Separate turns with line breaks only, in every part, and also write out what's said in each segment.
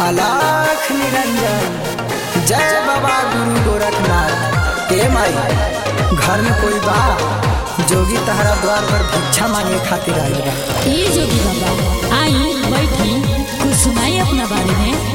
अलाख निरंजन जय बाबा गुरु गोरखनाथ हे माई घर में कोई बा जोगी तहरा द्वार पर भिक्षा मांगे खातिर आइल बा
ए जोगी बाबा आई बैठी कुछ सुनाई अपना बारे में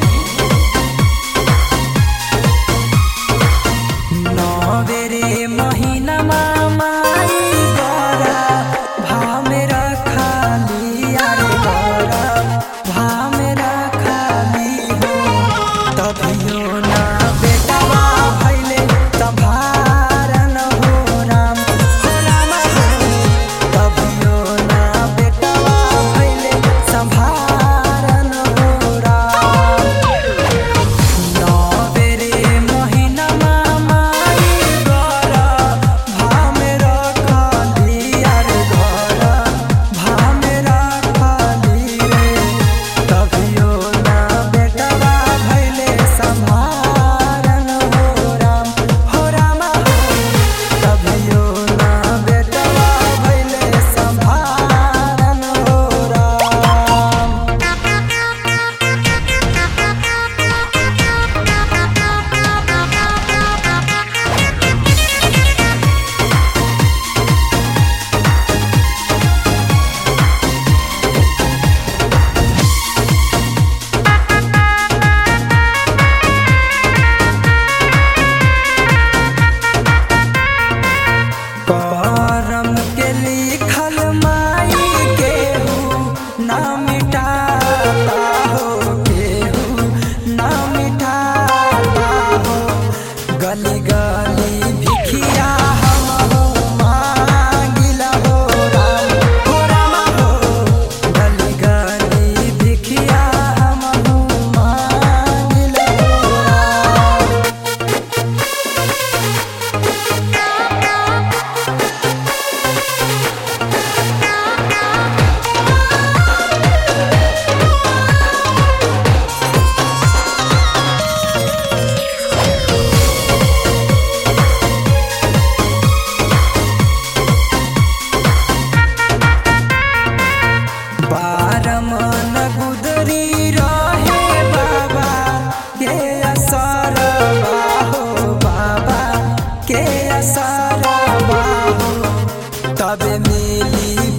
नवेरे महीना माई गरा भाव में रखाली अरे गरा भाव में रखाली हो तभियो ना बेटवा भैले तभारन हो राम हो राम हो तभियो ना बेटवा भैले संभारन हो राम नवेरे महिना माई गरा भामे रखाली अरे गरा भामे रखाली रे तभियो ना बेटवा भैले संभारन हो राम हो राम हो तभियो ना बेटवा भैले संभारन हो राम करम के लिखल माई केहू ना मिटाता हो केहू ना मिटाता हो गली गली भिखिया हम हो मांगिला हो राम हो राम हो गली गली भिखिया हम हो मांगिला हो राम बारमन गुदरी रहे बाबा के असर बाहो बाबा के असर बाहो तब मिली